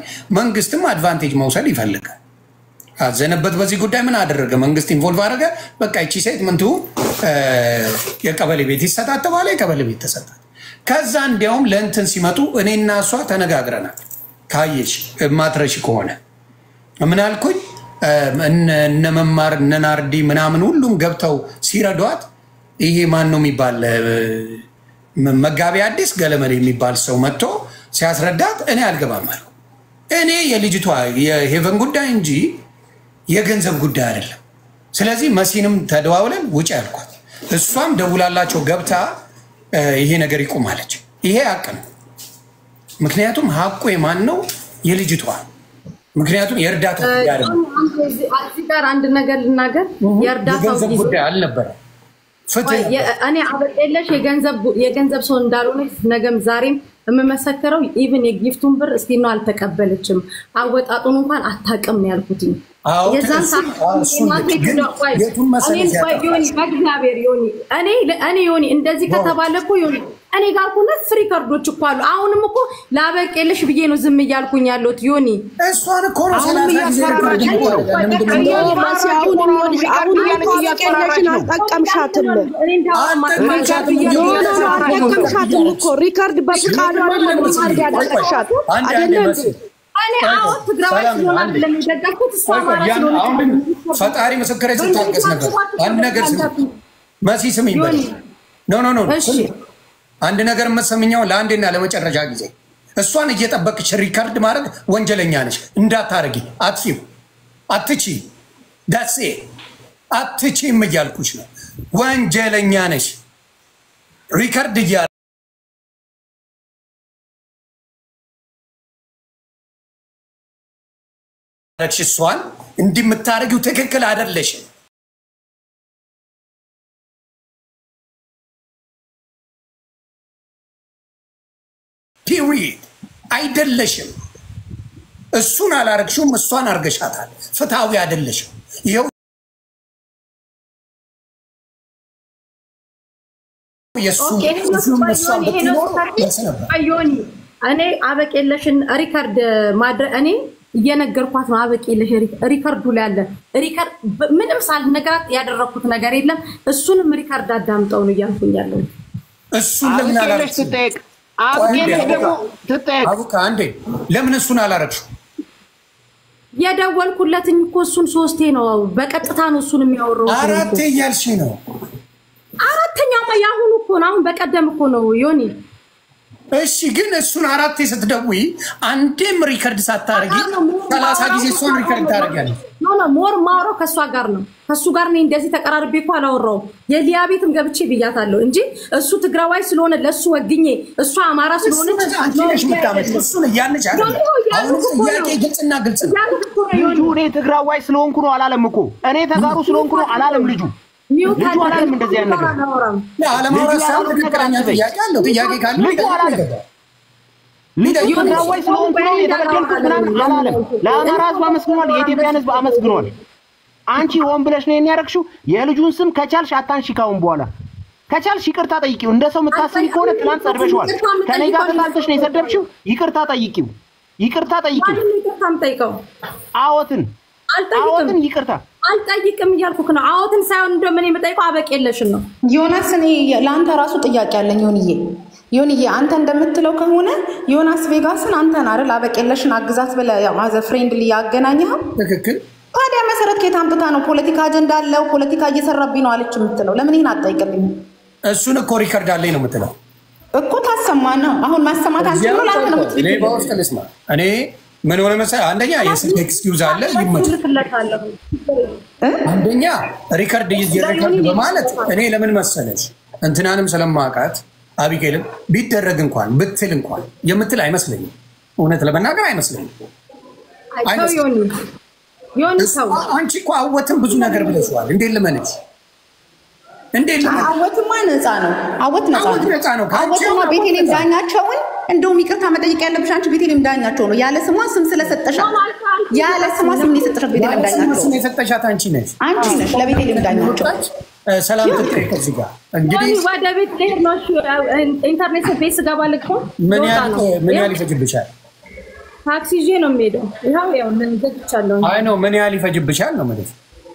መንግስትም አድቫንቴጅ መውሰድ ይፈልጋል። አዘነበት በዚህ ጉዳይ ምን አደረገ? መንግስት ኢንቮልቭ አደረገ። በቃ ይቺ ሴት ምንቱ የቀበሌ ቤት ይሰጣት ተባለ። የቀበሌ ቤት ተሰጣት። ከዛ እንዲያውም ለእንትን ሲመጡ እኔና እሷ ተነጋግረናል። ካየሽ ማትረሽ ከሆነ ምን አልኩኝ? እነ መማር እነ ናርዲ ምናምን ሁሉም ገብተው ሲረዷት ይሄ ማን ነው የሚባል መጋቢ አዲስ ገለመሌ የሚባል ሰው መጥቶ ሲያስረዳት እኔ አልገባም አልኩ። እኔ የልጅቷ የሄቨን ጉዳይ እንጂ የገንዘብ ጉዳይ አይደለም። ስለዚህ መሲንም ተደዋውለን ውጭ ያልኳት፣ እሷም ደውላላቸው ገብታ ይሄ ነገር ይቁማለች። ይሄ ሀቅ ነው። ምክንያቱም ሀቁ የማን ነው? የልጅቷ ምክንያቱም የእርዳታ ጉዳይ አይደለም። እዚህ ጋር አንድ ነገር ልናገር። የእርዳታው የገንዘብ ጊዜ ጉዳይ አልነበረም። ፍትህ እኔ አበጤለሽ የገንዘብ ሰው እንዳልሆነ ነገም ዛሬም የምመሰክረው ኢቭን የጊፍቱን ብር እስቲ ነው አልተቀበለችም። አወጣጡን እንኳን አታውቅም ነው ያልኩትኝ። አዎ፣ የዛን እሱ- ሰዓት አዎ፣ እሱን እናቴ ልክ ግን ቆይ፣ የቱን መሰለሽ እኔን ቆይ ያጠፋች? ዮኒ፣ በእግዚአብሔር ዮኒ፣ እኔ እኔ ዮኒ እንደዚህ ከተባለ እኮ ዮኒ እኔ ጋር እኮ ሁለት ሪከርዶች እኮ አሉ። አሁንም እኮ ላበቄልሽ ብዬ ነው ዝም እያልኩኝ ያለሁት ዮኒ። እሷን እኮ ነው አሁን ሰላሳ ጊዜ እያስፈራራች ሪከርድ ነው። የሚባለው። ለምንድን ነው እያለ የምታወራው? ማሲ አሁን የሚሆንሽ አሁን አበቄለሽን አልጠቀምሻትም። እኔ እንዳወራ አልጠቀምሻትም ማድረግ እያለ ኖ ኖ ኖ እያለ አልጠቀምሻትም እኮ ሪከርድ በፍቃዱ አይደለም ማድረግ ያደረግሻት አንድ አንድ አይደለም መሲ እኔ አሁን ትግራዋይ ሰላም ስለሆነ አንዴ። አይደለም የደገፍኩት እሷ ቆይ ቆይ፣ አማራ ያን ስለሆነች አሁን ነው። ፈጣሪ ምስክሬ ስታገስ ነበር። አንድ ነገር ስሚ መሲ ስሚኝ በል። ዮኒ። ኖ ኖ ኖ እሺ። ስሚ። አንድ ነገር የምትሰምኛው ለአንዴና ለመጨረሻ ጊዜ እሷን እየጠበቅሽ ሪካርድ ማድረግ ወንጀለኛ ነሽ። እንዳታረጊ አትፊው አትቺ ዳሴ አትቺም እያልኩሽ ነው። ወንጀለኛ ነሽ። ሪካርድ እያ ረግሽ እሷን እንዲህ የምታደርጊው ትክክል አይደለሽም። ፒሪድ አይደለሽም። እሱን አላረግሽውም፣ እሷን አርገሻታል። ፍትሐዊ አይደለሽም። ይኸው የእሱ ኦኬ፣ ይሄ ነው እሱም ቆይ እሷን ዮኒ፣ ይሄ ነው ብትኖር ስታርት ደስ ነበር። ቆይ ዮኒ፣ እኔ አበቄለሽን ሪከርድ ማድረግ እኔ እየነገርኳት ነው። አበቄለሽ ሪከርዱ ላይ አለ። ሪከርድ ምንም ሳልነግራት ያደረግኩት ነገር የለም። እሱንም ሪከርድ አዳምጠው ነው እያልኩኝ ያለው። እሱን ለምን አብቄለሽ አላረግሽም? ትጠየቅ። አብቄለሽ ደግሞ ትጠየቅ። አቡካ አንዴ ለምን እሱን አላረግሽው? የደወልኩለትኝ እኮ እሱን ሶስቴ ነው። በቀጥታ ነው እሱን የሚያወራው። አራቴ እያልሽ ነው። አራተኛማ የአሁኑ እኮ ነው። አሁን በቀደም እኮ ነው ዮኒ እሺ ግን እሱን አራቴ ስትደውይ አንዴም ሪከርድ ሳታረጊ ሰላሳ ጊዜ እሷን ሪከርድ ታደርጊያለሽ። ኖ ኖ ሞር ማውራው ከእሷ ጋር ነው። ከእሱ ጋር እኔ እንደዚህ ተቀራርቤ እኮ አላወራውም። የሊያ ቤትም ገብቼ ብያታለሁ እንጂ እሱ ትግራዋይ ስለሆነ ለእሱ ወግኜ እሷ አማራ ስለሆነች አንቺ ነሽ የምታመጪው። እሱን እያለች አይደለም። አሁን ጥያቄ ግልጽና ግልጽ ነው። ያሉት እኮ ነው ዮኒ። ልጁ እኔ ትግራዋይ ስለሆንኩ ነው አላለም እኮ እኔ ተጋሩ ስለሆንኩ ነው አላለም ልጁ። ሚውት ልጁ አለ። አላለም እንደዚህ አይነት ነገር። አላወራም። አለማውራት ልጁ ሳይሆን ያለው ትክክለኛ ነገር ጥያቄ አለው። ጥያቄ ካለ ልጁ ይጠይቅ አላለም። ይገባል። ልጁ ትግራዋይ ስለሆንኩ ነው የተበደልኩት ምናምን አላለም። ለአማራ ሕዝብ አመስግኗል። የኢትዮጵያን ሕዝብ አመስግኗል። አንቺ ሆን ብለሽ ነው የሚያደርግሽው። የልጁን ስም ከቻልሽ አታንሺ ካሁን በኋላ ከቻልሽ ይቅርታ ጠይቂው። እንደ ሰው የምታስቢ ከሆነ ትናንት ሰድበሽዋል። ከኔ ጋር ተጣልተሽ ነው የሰደብሽው። ይቅርታ ጠይቂው። ይቅርታ ጠይቂው። ማንም ይቅርታ የምጠይቀው አዎትን አልጠይቅም አዎትን ይቅርታ አልጠይቅም እያልኩህ ነው። አዎትን ሳይሆን እንደምን የምጠይቀው አበቄለሽን ነው። ዮናስ እኔ ለአንተ ራሱ ጥያቄ አለኝ። ዮንዬ ዮንዬ አንተ እንደምትለው ከሆነ ዮናስ ቬጋስን አንተን አይደል አበቄለሽን አግዛት ብለህ ያው አዘ ፍሬንድሊ ያገናኘኸው። ትክክል። ታዲያ መሰረት ከየት አምጥታ ነው ፖለቲካ አጀንዳ አለው ፖለቲካ እየሰራብኝ ነው አለች የምትለው? ለምን ይህን አትጠይቅልኝ እሱን እኮ ሪከርድ አለኝ ነው የምትለው። እኮ ታሰማ ነው አሁን ማሰማት አንችል ነው ለአንተ ነው እኔ በውስጥ ልስማ። እኔ ምን ሆነ መሰለህ፣ አንደኛ የስልክ ኤክስኪውዝ አለ ይመች ልክለታለሁ አንደኛ ሪከርድ ይዤ ሪከርድ በማለት እኔ ለምን መሰለሽ እንትናንም ስለማውቃት አቢጌልም ቢደረግ እንኳን ብትል እንኳን የምትል አይመስለኝም። እውነት ለመናገር አይመስለኝም። ሰው ዮኒ ዮኒ ሰው አንቺ እኮ አወትም ብዙ ነገር ብለሽዋል። እንዴት ልመንሽ? እንዴት ልመንሽ? አወትማ ነፃ ነው። አወት ነፃ አወት ነፃ ነው። ከአንቺ አወትና አሁን ቤቴሌም አወት ነፃ ነው። ዳኛቸውን እንደውም ይቅርታ መጠየቅ ያለብሽ አንቺ ቤቴሌም ዳኛቸው ነው። ያለ ስሟ ስም ስለሰጠሻት ያለ ስሟ ስም ነው የሰጠሻት ቤቴሌም ዳኛቸው ስም የሰጠሻት አንቺ ነሽ። አንቺ ነሽ ለቤቴሌም ዳኛቸው። እ፣ ሰላም ትጠይቅ እዚህ ጋር እንግዲህ ዮኒ ወደ ቤት ልሄድ ነው። እሺ፣ ኢንተርኔት ቤት ስገባ ልክ ነው ምን ልወጣ ያህል ነው። ምን ያህል ይፈጅብሻል? ታክሲ ይዤ ነው የምሄደው። ይኸው ያው ገጭቻለሁ። አይ ነው ምን ያህል ይፈጅብሻል ነው ማለት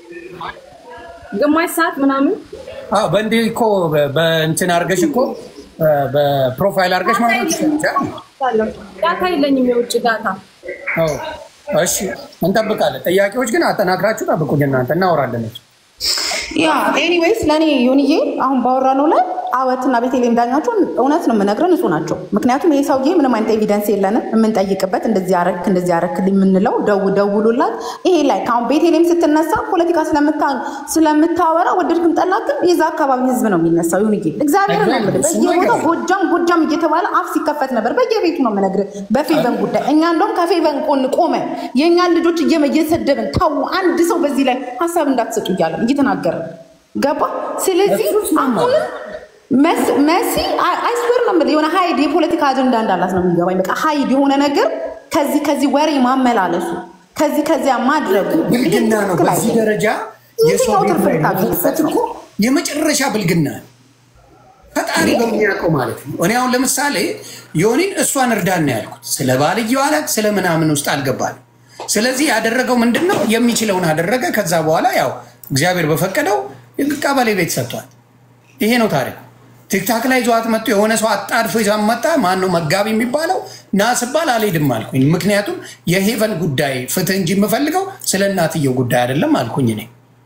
ግማሽ ሰዓት ምናምን አዎ በእንዲህ እኮ በ- በእንትን አድርገሽ እኮ በፕሮፋይል አድርገሽ ማውራት ይችላል። ዳታ የለኝም፣ የውጭ ዳታ። አዎ እሺ፣ እንጠብቃለን። ጥያቄዎች ግን አጠናክራችሁ ጠብቁኝ እናንተ እናወራለን። ያ ኤኒዌይስ ለእኔ ዮኒዬ አሁን ባወራነው ላይ አወትና ቤተልሔም ዳኛቸውን እውነት ነው የምነግረን ንጹህ ናቸው። ምክንያቱም ይሄ ሰውዬ ምንም አይነት ኤቪደንስ የለንም የምንጠይቅበት እንደዚህ ያረክ እንደዚህ ያረክልኝ የምንለው ደው ደውሉላት። ይሄ ላይ ከአሁን ቤተልሔም ስትነሳ ፖለቲካ ስለምታ- ስለምታወራ ወደድክም ጠላክም የዛ አካባቢ ህዝብ ነው የሚነሳው። ዮኒዬ እግዚአብሔር ነው የምልህ በየቦታው ጎጃም ጎጃም እየተባለ አፍ ሲከፈት ነበር። በየቤቱ ነው የምነግርህ በፌቨን ጉዳይ። እኛ እንደውም ከፌቨን ጎን ቆመን የእኛን ልጆች እየመ- እየሰደብን ተው አንድ ሰው በዚህ ላይ ሀሳብ እንዳትሰጡ እያለን እየተናገርን ገባ። ስለዚህ አሁንም መስ- መሲ አይስዌር ነው የምልህ የሆነ ሀይድ የፖለቲካ አጀንዳ እንዳላት ነው የሚገባኝ። በቃ ሀይድ የሆነ ነገር ከዚህ ከዚህ ወሬ ማመላለሱ ከዚህ ከዚያ ማድረጉ ብልግና ነው። ትክክል በዚህ አይደለም። ደረጃ የሰው የትኛው ቤት ትርፍ ላይ ልታገኝበት መክፈት ነው? እኮ የመጨረሻ ብልግና ነው። ፈጣሪ በሚያውቀው ማለት ነው። እኔ አሁን ለምሳሌ ዮኒን እሷን እርዳን ነው ያልኩት። ስለ ባልየው አላት ስለ ምናምን ውስጥ አልገባንም። ስለዚህ ያደረገው ምንድን ነው? የሚችለውን አደረገ። ከዛ በኋላ ያው እግዚአብሔር በፈቀደው ቀበሌ ቤት ሰጥቷል። ይሄ ነው ታሪክ። ቲክታክ ላይ ይዘዋት መጡ። የሆነ ሰው አጣድፎ ይዟት መጣ። ማን ነው መጋቢ የሚባለው? ና ስባል አልሄድም አልኩኝ። ምክንያቱም የሄቨን ጉዳይ ፍትህ እንጂ የምፈልገው ስለ እናትየው ጉዳይ አይደለም አልኩኝ እኔ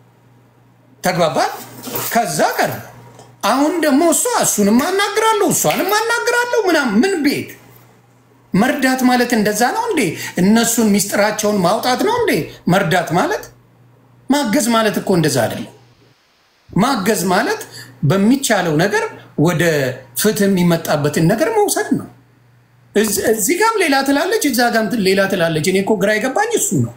ተግባባል። ከዛ ቀር አሁን ደግሞ እሷ እሱንም አናግራለሁ እሷንም አናግራለሁ ምናምን ምን ቤት መርዳት ማለት እንደዛ ነው እንዴ? እነሱን ሚስጥራቸውን ማውጣት ነው እንዴ መርዳት ማለት? ማገዝ ማለት እኮ እንደዛ አይደለም። ማገዝ ማለት በሚቻለው ነገር ወደ ፍትህ የሚመጣበትን ነገር መውሰድ ነው። እዚ- እዚህ ጋም ሌላ ትላለች፣ እዛ ጋም ሌላ ትላለች። እኔ እኮ ግራ የገባኝ እሱ ነው።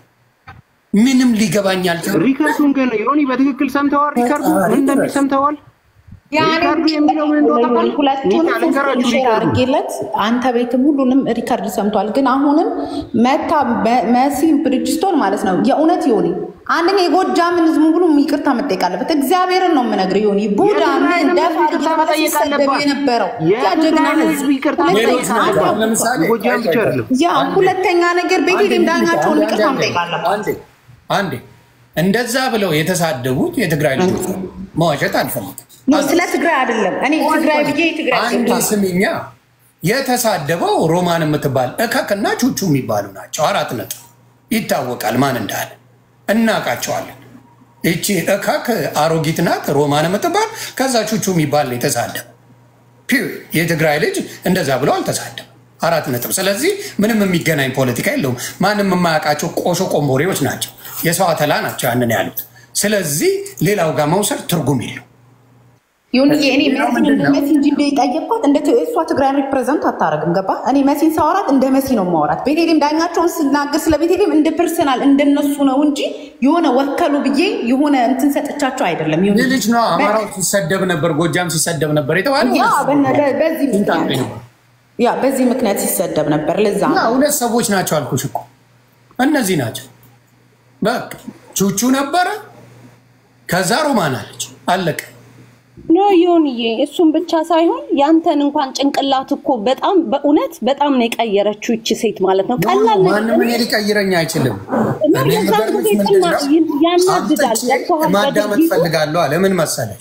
ምንም ሊገባኝ አልቻለም። ሪከርዱን ግን ዮኒ በትክክል ሰምተዋል። ሪከርዱ ምን እንደሚል ሰምተዋል። ሪከርዱ የሚለው ምን እንደሆነ ታውቃለህ? ሁለቱንም ኒታ ልንገራችሁ ሼር ሪከርዱ አድርጌለት አንተ ቤትም ሁሉንም ሪከርድ ሰምቷል። ግን አሁንም መታ መ- መሲ ብሪጅስቶን ማለት ነው የእውነት ዮኒ አንደኛ የጎጃምን ህዝብ ሙሉ ይቅርታ መጠየቅ አለበት። እግዚአብሔርን ነው የምነግርህ ዮኒ ቡዳ ምን ደፋር እየተባለ ሲሰደብ የነበረው ያ ጀግና የትግራይ ህዝብ ህዝብ ይቅርታ ሁለተኛ- ሌሎች መጠየቅ ናቸው። አንድ- ለምሳሌ ጎጃም ብቻ አይደለም። ያ ሁለተኛ ነገር ቤቴሌም ዳኛቸውን አንዴ፣ ይቅርታ አንዴ፣ መጠየቅ አለበት። አንዴ አንዴ እንደዛ ብለው የተሳደቡት የትግራይ ልጆች ነው። መዋሸት አልፈልግም። ኖ፣ ስለ ትግራይ አይደለም እኔ ትግራይ ብዬ የትግራይ አንድ ዜጋ ስሚኛ፣ የተሳደበው ሮማን የምትባል እከክና ቹቹ የሚባሉ ናቸው። አራት ነጥብ ይታወቃል ማን እንዳለ እናውቃቸዋለን። ይቺ እከክ አሮጊት ናት ሮማን የምትባል ከዛ ቹቹ የሚባል ነው የተሳደበው። ፒው የትግራይ ልጅ እንደዛ ብለው አልተሳደበም። አራት ነጥብ። ስለዚህ ምንም የሚገናኝ ፖለቲካ የለውም። ማንም የማያውቃቸው ቆሾ ቆምቦሬዎች ናቸው። የሰው አተላ ናቸው ያንን ያሉት። ስለዚህ ሌላው ጋር መውሰድ ትርጉም የለው። ይሁንዬ እኔ ሌላው መሲን ምንድን እንደ ነው? መሲ እንጂ እንደ የጠየቅኳት እንደ ት- እሷ ትግራይን ሪፕሬዘንት አታደርግም። ገባ? እኔ መሲን ሳወራት እንደ መሲ ነው ማወራት። ቤቴሌም ዳኛቸውን ስናገር ስለ ቤቴሌም እንደ ፐርሰናል እንደነሱ ነው እንጂ የሆነ ወከሉ ብዬ የሆነ እንትን ሰጥቻቸው አይደለም። ይሁን ይህ ልጅ ነው አማራው ሲሰደብ ነበር፣ ጎጃም ሲሰደብ ነበር የተባለው ያ በነ- በ- በዚህ ሲንጣጤ ምክንያት ነው። ያ በዚህ ምክንያት ሲሰደብ ነበር። ለዛ እና ነው ሁለት ሰዎች ናቸው አልኩሽ እኮ እነዚህ ናቸው። በቃ ቹቹ ነበረ፣ ከዛ ሮማን አለች፣ አለቀ። ኖ ዮንዬ፣ እሱም ብቻ ሳይሆን ያንተን እንኳን ጭንቅላት እኮ በጣም በእውነት በጣም ነው የቀየረችው ይቺ ሴት ማለት ነው። ቀላል ነገር ማንም እኔ ሊቀይረኝ አይችልም። እና እኔ የዛን የምገርምሽ ጊዜ ምንድን ነው? ጭማ- ያናድዳል። አምጥቼ ገብቶሃል? ማዳመጥ በድርጊቱ ፈልጋለሁ አለ። ምን መሰለሽ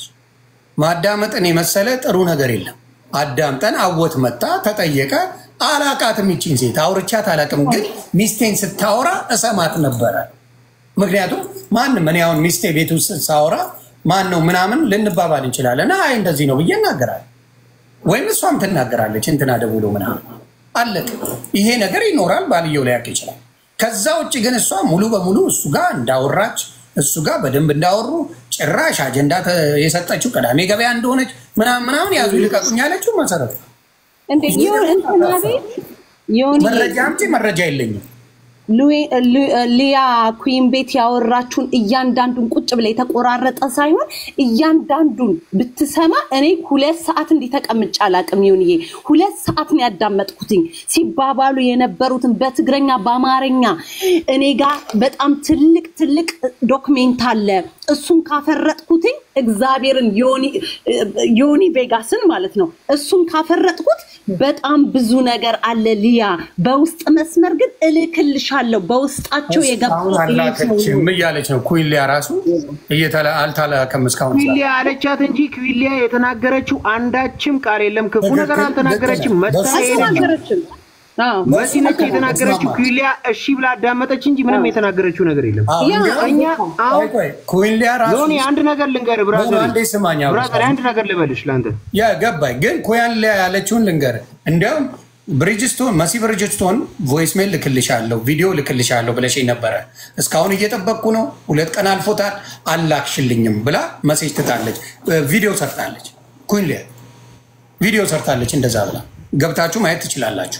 ማዳመጥን የመሰለ ጥሩ ነገር የለም። አዳምጠን አወት መጣ ተጠየቀ። አላቃትም ይቺን ሴት አውርቻት አላቅም፣ ግን ሚስቴን ስታወራ እሰማት ነበረ። ምክንያቱም ማንም እኔ አሁን ሚስቴ ቤት ውስጥ ሳወራ ማን ነው ምናምን ልንባባል እንችላለን። አይ እንደዚህ ነው ብዬ እናገራለሁ፣ ወይም እሷም ትናገራለች እንትና ደውሎ ምናምን አለቅ። ይሄ ነገር ይኖራል፣ ባልየው ሊያውቅ ይችላል። ከዛ ውጭ ግን እሷ ሙሉ በሙሉ እሱ ጋር እንዳወራች እሱ ጋር በደንብ እንዳወሩ ጭራሽ አጀንዳ ተ- የሰጠችው ቅዳሜ ገበያ እንደሆነች ምናምን ምናምን ያዙ ይልቀቁኝ ያለችው መሰረት ነው። እንዴ ይሁን እንትና ቤት ዮኒ መረጃ አምጪ፣ መረጃ የለኝም። ሉዊ- ሉ- ሊያ ኩዊን ቤት ያወራችሁን እያንዳንዱን ቁጭ ብላ የተቆራረጠ ሳይሆን እያንዳንዱን ብትሰማ እኔ ሁለት ሰዓት እንዲህ ተቀምጬ አላቅም። ይሁንዬ ሁለት ሰዓት ነው ያዳመጥኩትኝ ሲባባሉ የነበሩትን በትግረኛ በአማርኛ። እኔ ጋር በጣም ትልቅ ትልቅ ዶክሜንት አለ። እሱን ካፈረጥኩትኝ እግዚአብሔርን ዮኒ- ዮኒ ቬጋስን ማለት ነው እሱን ካፈረጥኩት በጣም ብዙ ነገር አለ ሊያ። በውስጥ መስመር ግን እልክልሻለሁ። በውስጣቸው የገባው አሁን ይሄ ሰው አላከችም ነው። እያለች ነው። ኩይሊያ ራሱ እየተላ- አልተላከም እስካሁን ክዊሊያ አለቻት እንጂ ክዊሊያ የተናገረችው አንዳችም ቃል የለም። ክፉ ትክክል፣ ነገር አልተናገረችም። ልክ መታ ነህ። ሄደች። አልተናገረችም። አዎ። መሲ ነች የተናገረችው። ክዊሊያ እሺ ብላ አዳመጠች እንጂ ምንም የተናገረችው ነገር የለም። አዎ፣ ያ፣ እንዲያውም እኛ አሁን ቆይ ቆይ ኩይሊያ ራሱ ዮኒ አንድ ነገር ልንገር ብራዘር፣ አንዴ ስማኝ አሁን። ብራዘር አንድ ነገር ልበልሽ ለአንተ ያ ገባኝ። ግን ኩያሊያ ያለችውን ልንገር። እንዲያውም ብሪጅስቶን መሲ ብሪጅስቶን ቮይስ ሜል ልክልሻለሁ፣ ቪዲዮ ልክልሻለሁ ብለሽ ነበረ። እስካሁን እየጠበቅኩ ነው፣ ሁለት ቀን አልፎታል፣ አላክሽልኝም ብላ መሴጅ ትታለች፣ ቪዲዮ ሰርታለች። ኩይሊያ ቪዲዮ ሰርታለች፣ እንደዛ ብላ ገብታችሁ ማየት ትችላላችሁ።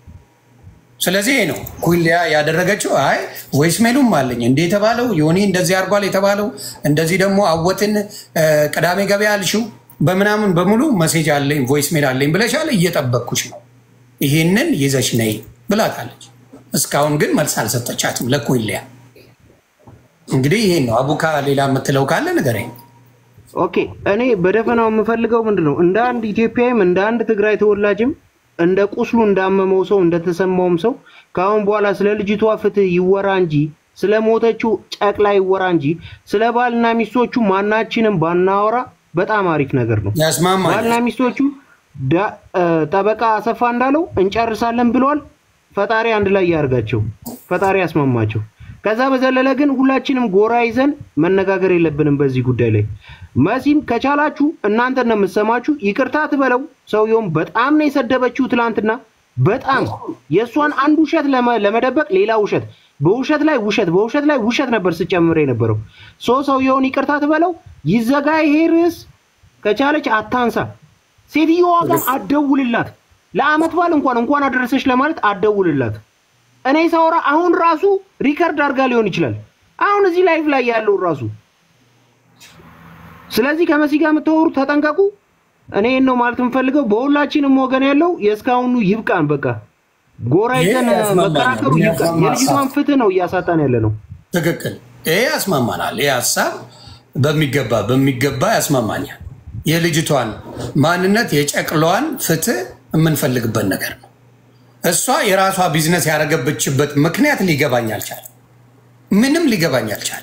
ስለዚህ ይሄ ነው ኩሊያ ያደረገችው። አይ ቮይስ ሜሉም አለኝ እንደ የተባለው ዮኒ እንደዚህ አድርጓል የተባለው እንደዚህ ደግሞ አወትን እ፣ ቅዳሜ ገበያ አልሽው በምናምን በሙሉ መሴጅ አለኝ ቮይስ ሜል አለኝ ብለሻል። እየጠበቅኩሽ ነው፣ ይሄንን ይዘሽ ነይ ብላታለች። እስካሁን ግን መልስ አልሰጠቻትም ለኩሊያ። እንግዲህ ይሄን ነው አቡካ። ሌላ የምትለው ካለ ንገረኝ። ኦኬ እኔ በደፈናው የምፈልገው ምንድን ነው እንደ አንድ ኢትዮጵያዊም እንደ አንድ ትግራይ ተወላጅም እንደ ቁስሉ እንዳመመው ሰው እንደተሰማውም ሰው ከአሁን በኋላ ስለ ልጅቷ ፍትህ ይወራ እንጂ ስለ ሞተችው ጨቅላ ይወራ እንጂ ስለ ባልና ሚስቶቹ ማናችንም ባናወራ በጣም አሪፍ ነገር ነው። ያስማማል። ባልና ሚስቶቹ ዳ- እ፣ ጠበቃ አሰፋ እንዳለው እንጨርሳለን ብለዋል። ፈጣሪ አንድ ላይ ያርጋቸው፣ ፈጣሪ ያስማማቸው። ከዛ በዘለለ ግን ሁላችንም ጎራ ይዘን መነጋገር የለብንም በዚህ ጉዳይ ላይ። መሲም ከቻላችሁ እናንተ ነው የምትሰማችሁ፣ ይቅርታ ትበለው። ሰውየውም በጣም ነው የሰደበችው ትላንትና። በጣም የእሷን አንድ ውሸት ለመ- ለመደበቅ ሌላ ውሸት፣ በውሸት ላይ ውሸት፣ በውሸት ላይ ውሸት ነበር ስጨምር የነበረው። ሶ ሰውየውን ይቅርታ ትበለው፣ ይዘጋ ይሄ ርዕስ። ከቻለች አታንሳ። ሴትዮዋ ጋር አደውልላት። ለአመት በዓል እንኳን እንኳን አደረሰች ለማለት አደውልላት። እኔ ሳወራ አሁን ራሱ ሪከርድ አድርጋ ሊሆን ይችላል። አሁን እዚህ ላይፍ ላይ ያለው ራሱ። ስለዚህ ከመሲ ጋር የምታወሩ ተጠንቀቁ። እኔ ይህን ነው ማለት የምፈልገው። በሁላችንም ወገን ያለው የእስካሁኑ ይብቃን። በቃ ጎራ ይዘን ይሄ ያስማማናል። መከራከሩ ይብቃን። የሚያስማማ የልጅቷን ፍትህ ነው እያሳጣን ያለ ነው። ትክክል። ይሄ ያስማማናል። ይህ ሀሳብ በሚገባ በሚገባ ያስማማኛል። የልጅቷን ማንነት የጨቅሏን ፍትህ የምንፈልግበት ነገር ነው። እሷ የራሷ ቢዝነስ ያደረገበችበት ምክንያት ሊገባኝ አልቻለም። ምንም ሊገባኝ አልቻለም።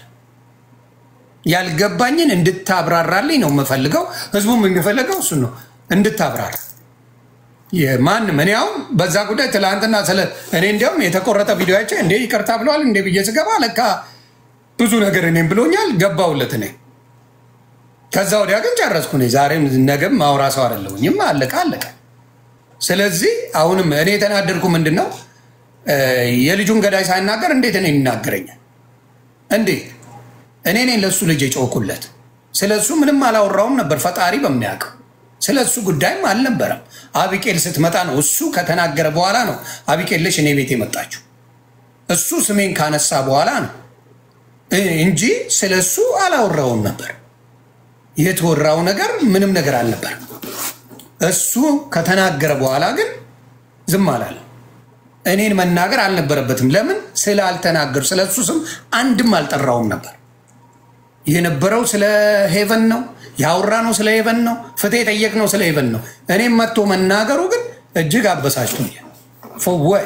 ያልገባኝን እንድታብራራልኝ ነው የምፈልገው። ህዝቡም የሚፈልገው እሱ ነው፣ እንድታብራራ ማንም እኔ አሁን በዛ ጉዳይ ትላንትና ስለ እኔ እንዲያውም የተቆረጠ ቪዲዮቸው እንዴ ይቅርታ ብለዋል እንዴ ብዬ ስገባ ለካ ብዙ ነገር እኔም ብሎኛል ገባውለት እኔ ከዛ ወዲያ ግን ጨረስኩ እኔ ዛሬም ነገም ማውራ ሰው አይደለሁኝም አለቀ አለቀ ስለዚህ አሁንም እኔ የተናደድኩ ምንድን ነው የልጁን ገዳይ ሳይናገር እንዴት እኔ ይናገረኛል እንዴት እኔ ነኝ ለእሱ ልጅ የጮኩለት ስለ እሱ ምንም አላወራውም ነበር ፈጣሪ በሚያውቀው ስለ እሱ ጉዳይም አልነበረም አቢቄል ስትመጣ ነው እሱ ከተናገረ በኋላ ነው አቢቄልሽ እኔ ቤት የመጣችው እሱ ስሜን ካነሳ በኋላ ነው እንጂ ስለ እሱ አላወራውም ነበር የተወራው ነገር ምንም ነገር አልነበረም እሱ ከተናገረ በኋላ ግን ዝም አላለ እኔን መናገር አልነበረበትም ለምን ስላልተናገሩ ስለ እሱ ስም አንድም አልጠራውም ነበር የነበረው ስለ ሄቨን ነው ያወራ ነው ስለ ሄቨን ነው ፍትህ የጠየቅ ነው ስለ ሄቨን ነው እኔም መጥቶ መናገሩ ግን እጅግ አበሳጭቶኛል ፎወይ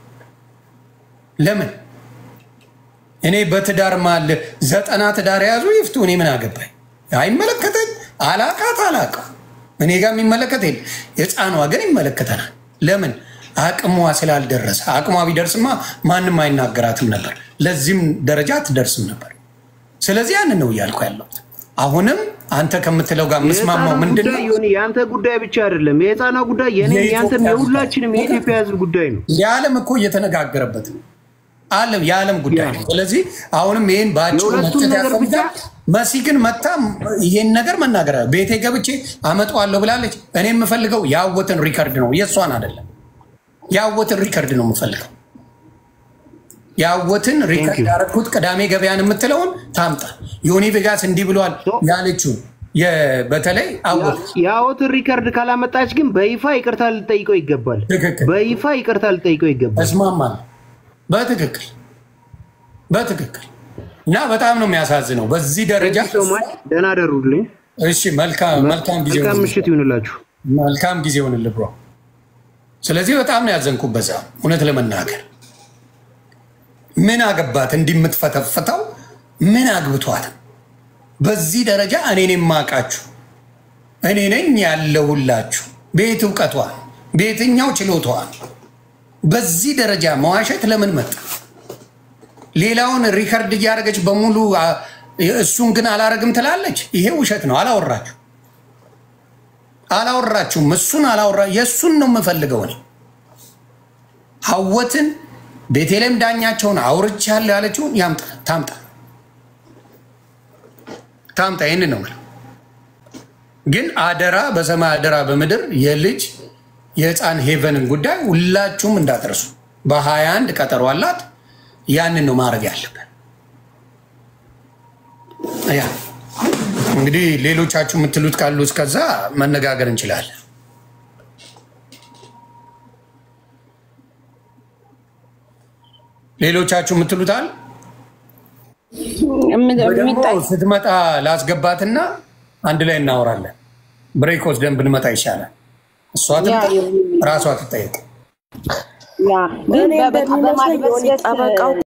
ለምን እኔ በትዳር ማለ ዘጠና ትዳር የያዙ ይፍቱ እኔ ምን አገባኝ አይመለከተኝ አላቃት አላቃ እኔ ጋር የሚመለከት የለ የህፃኗ ግን ይመለከተናል ለምን አቅሟ ስላልደረሰ አቅሟ ቢደርስማ ማንም አይናገራትም ነበር ለዚህም ደረጃ አትደርስም ነበር ስለዚህ ያንን ነው እያልኩ ያለሁት አሁንም አንተ ከምትለው ጋር የምስማማው ምንድን ነው የአንተ ጉዳይ ብቻ አይደለም የህፃኗ ጉዳይ የኔም የአንተም የሁላችንም የኢትዮጵያ ህዝብ ጉዳይ ነው የዓለም እኮ እየተነጋገረበት ነው አለም የዓለም ጉዳይ ነው ስለዚህ አሁንም ይህን በአጭሩ የሁለቱም መጨት ነገር ብቻ ያስፈልጋል መሲ ግን መታ ይሄን ነገር መናገር ቤቴ ገብቼ አመጣዋለሁ ብላለች እኔ የምፈልገው የአወትን ሪከርድ ነው የእሷን አይደለም የአወትን ሪከርድ ነው የምፈልገው የአወትን ሪከርድ ያደረግኩት ቅዳሜ ገበያን የምትለውን ታምጣ ዮኒ ቬጋስ እንዲህ ብሏል ያለችው በተለይ አወት የአወትን ሪከርድ ካላመጣች ግን በይፋ ይቅርታ ልጠይቀው ይገባል ትክክል በይፋ ይቅርታ ልጠይቀው ይገባል እስማማለሁ በትክክል በትክክል እና በጣም ነው የሚያሳዝነው በዚህ ደረጃ። ሶማች ደህና ደሩልኝ። እሺ መልካም መልካም ጊዜ መልካም ይሁንልህ። ምሽት ይሁንላችሁ። መልካም ጊዜ ይሁንልህ ብሮ። ስለዚህ በጣም ነው ያዘንኩት በዛ እውነት ለመናገር ምን አገባት እንዲህ የምትፈተፍተው ምን አግብቷት በዚህ ደረጃ እኔን የማውቃችሁ እኔ ነኝ ያለሁላችሁ ቤት እውቀቷ በየትኛው ችሎታዋ በዚህ ደረጃ መዋሸት ለምን መጣ? ሌላውን ሪከርድ እያደረገች በሙሉ አ፣ እሱን ግን አላረግም ትላለች። ይሄ ውሸት ነው። አላወራችሁ አላወራችሁም። እሱን አላወራ የእሱን ነው የምፈልገው እኔ ሀወትን ቤቴሌም ዳኛቸውን አውርቻለሁ ያለችውን ያምጣ ታምጣ ታምጣ። ይህንን ነው የምለው። ግን አደራ በሰማይ አደራ በምድር የልጅ የህፃን ሄቨንን ጉዳይ ሁላችሁም እንዳትረሱ። በሀያ አንድ ቀጠሮ አላት። ያንን ነው ማድረግ ያለብን። ያ እንግዲህ ሌሎቻችሁ የምትሉት ካሉ እስከዛ መነጋገር እንችላለን። ሌሎቻችሁ የምትሉት አለ ደግሞ ስትመጣ ላስገባትና አንድ ላይ እናወራለን። ብሬክ ወስደን ብንመጣ ይሻላል። እሷ ትምጣ፣ ራሷ ትጠየቅ። ያ እኔ እንደሚመስለኝ የሆነ ጠበቃው